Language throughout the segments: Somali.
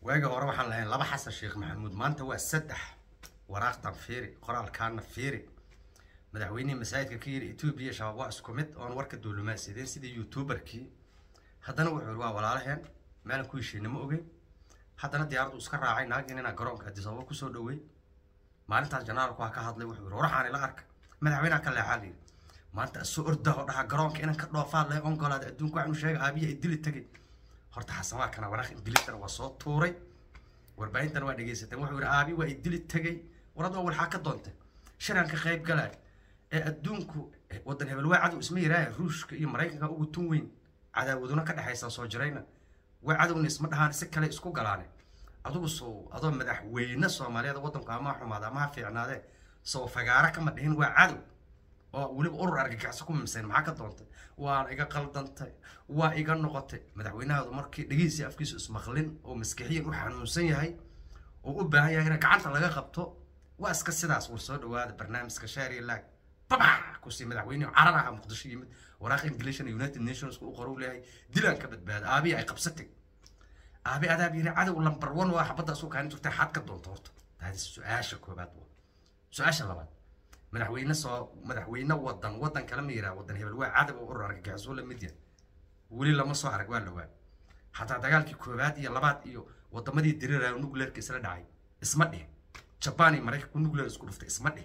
waagi hore waxaan lahayn laba xasan sheekh maxamuud maanta waa saddex waraaqtan fiiri qoraalkaana fiiri madaxweynihii masaajidka ka yiri etoobiya shabaab waa isku mid oon warka duulumaansideen sidii youtuberkii haddana wuxuu yiri waa walaalaheen meelan ku heshiina ma ogeyn haddana diyaaraddu iska raacay naagin inaa garoonka addis ababa kusoo dhawey maalintaas janaalku ha ka hadlay wuxuu yiri waraxaan ila arka madaxweynaha ka leexaa la yiri maanta asoo ordaho dhaha garoonka inaan ka dhoofaa lay ongolaada adduunka waxaanu sheega aabiya ay dili tegay horta xasan waa kana waraaq ingiliisana waa soo tuuray warbaahintana waa dhegaysateen wuxuu yidhi aabi waa idili tegay warad waa walxaa ka doontay shiran ka qayb galay ee adduunku waddan hebel waa cadow isma yiraaya ruushka iyo maraykanka ugu tun weyn cadaawaduna ka dhexaysa soo jirayna waa cadowna isma dhahaan si kale isku galaane adugu soo adoo madaxweyne soomaaliyeed waddanku ama ha xumaada ama ha fiicnaadee soo fagaara kama dhihin waa cadow oo weliba urur argagixisa ku mimseen maxaa ka doontay waa iga qaldantay waa iga noqotay madaxweynahaadu markii dhegihiisii afkiisu ismaqlin oo maskixiyan u xanuunsan yahay oo u baahan yahay in gacanta laga qabto waa iska sidaas war soo dhawaada barnaamijka shaari laag babac kusii madaxweyne carar aha muqdisho yimid waraaq ingilishana united nations u qoru leeyahay dilaan ka badbaada aabiya ay qabsatay aabi adaab yiri cadow lambar one waa xabadda asuu kaanin jirtay xad ka doonto horta taasi su-aasha koobaad waa su-aasha labaad madaxweyne soo madaxweyne wadan wadan kale ma yiraa wadan hebel waa cadab oo urur argagixisoo la mid yahay weli lama soo arag waa lawaa xataa dagaalkii koobaad iyo labaad iyo wadamadii diriraayo nuclearka isla dhacay isma dhihin jabaan iyo maraykanku nuclear isku dhuftay isma dhihin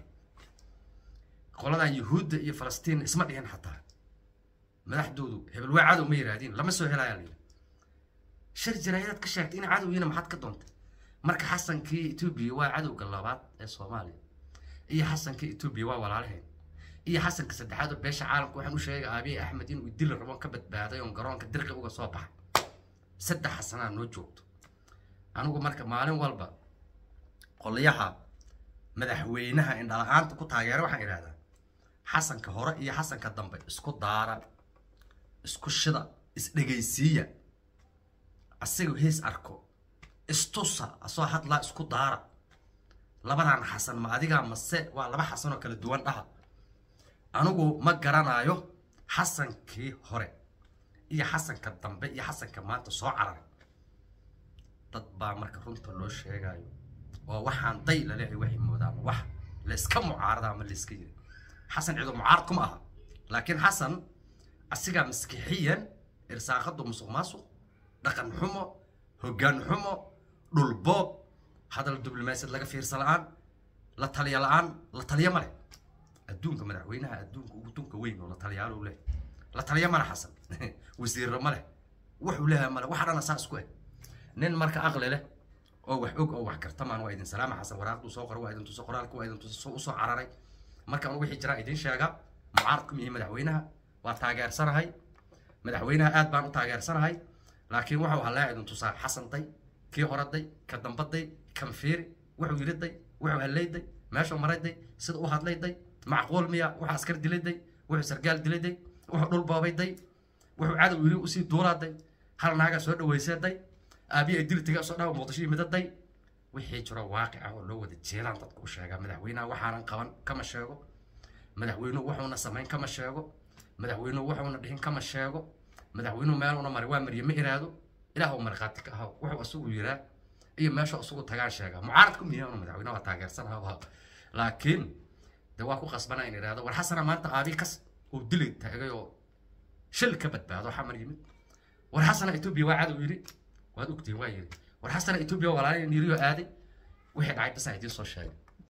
qoladan yuhuudda iyo falastiin isma dhihin xataa madaxdoodu hebel waa cadow ma yiraahdiin lama soo helayaa la yidhi shir jaraayadaad ka sheegtay in cadowgiina maxaad ka doontay marka xasankii etoobiya waa cadowga labaad ee soomaaliya iyo xasanka etoobiya waa walaalaheen iyo xasanka saddexaad oo beesha caalamka waxaan u sheegay aabiye axmed inuu dili rabo ka badbaaday oon garoonka dirqi uga soo baxay saddex xasanaa noo joogto anigu marka maalin walba qolyaha madaxweynaha indhala-aanta ku taageera waxaan idhahdaa xasanka hore iyo xasanka dambe isku daara isku shida isdhegaysiiya asiga hees arko istusa asoo hadlaa isku daara labadan xasan ma adigaa mase waa laba xasan oo kala duwan dhaha anigu ma garanayo xasankii hore iyo xasanka dambe iyo xasanka maanta soo cararay dad baa marka runta loo sheegayo oo waxaan day laleehay waxay moodaan wax layska mucaarada ama layska yiri xasan ciido mucaarad kuma aha laakiin xasan asigaa maskixiyan irsaaqadu musuq maasuq dhaqan xumo hoggaan xumo dhulboob hadal diblomaasiyad laga fiirsa la-aan la taliya la-aan la taliya ma leh adduunka madaxweynaha adduunka ugu dunka weyn oo la taliyaalo u leh la taliya ma leh xasan wasiirro ma leh wuxuu leeyahay male waxa dhana saas ku eh nin marka aqli leh oo wax og oo wax kartamaan waa idin salaama xasan waraaqduu soo qoray waa idin tuso qoraalka waa idin tuso usoo cararay marka anu wixii jiraa idin sheega mucaarad ku mihi madaxweynaha waa taageersanahay madaxweynaha aad baan u taageersanahay laakiin wuxuu halaa idin tusaa xasanday kii horaday ka dambaday kan fiiri wuxuu yiriday wuxuu hallayday meeshuu marayday sida u hadlayday macquul miya wuxuu askar dilayday wuxuu sargaal dilayday wuxuu dhul boobayday wuxuu cadow yiri usii duulaaday hal naagaa soo dhawayseeday aabiya dili taga soo dhawa muqdisho yimidaday wixii jiro waaqic ah oo loo wada jeelaan dadka u sheegaa madaxweynaha waxaanan qaban kama sheego madaxweynuhu wuxuuna samayn kama sheego madaxweynuhu wuxuuna dhihin kama sheego madaxweynuhu meeluuna mari waa mariye ma iraado ilaah uu markhaati ka ahaw wuxuu asugu yiraa iyo meesha asugu tagaan sheegaa mucaarad ku miyaa unu madaxweynaha waa taageersanaha laakiin de waa ku qasbana in idhaahdo war xasana maanta aabi kas uu dili taagay oo shil ka badbaado xamar yimid war xasana etoobiya waa cadow yidhi waad ogtihin waa yidhi war xasana etoobiya walaalin yiriyo aaday wixii dhacay basa idiin soo sheegay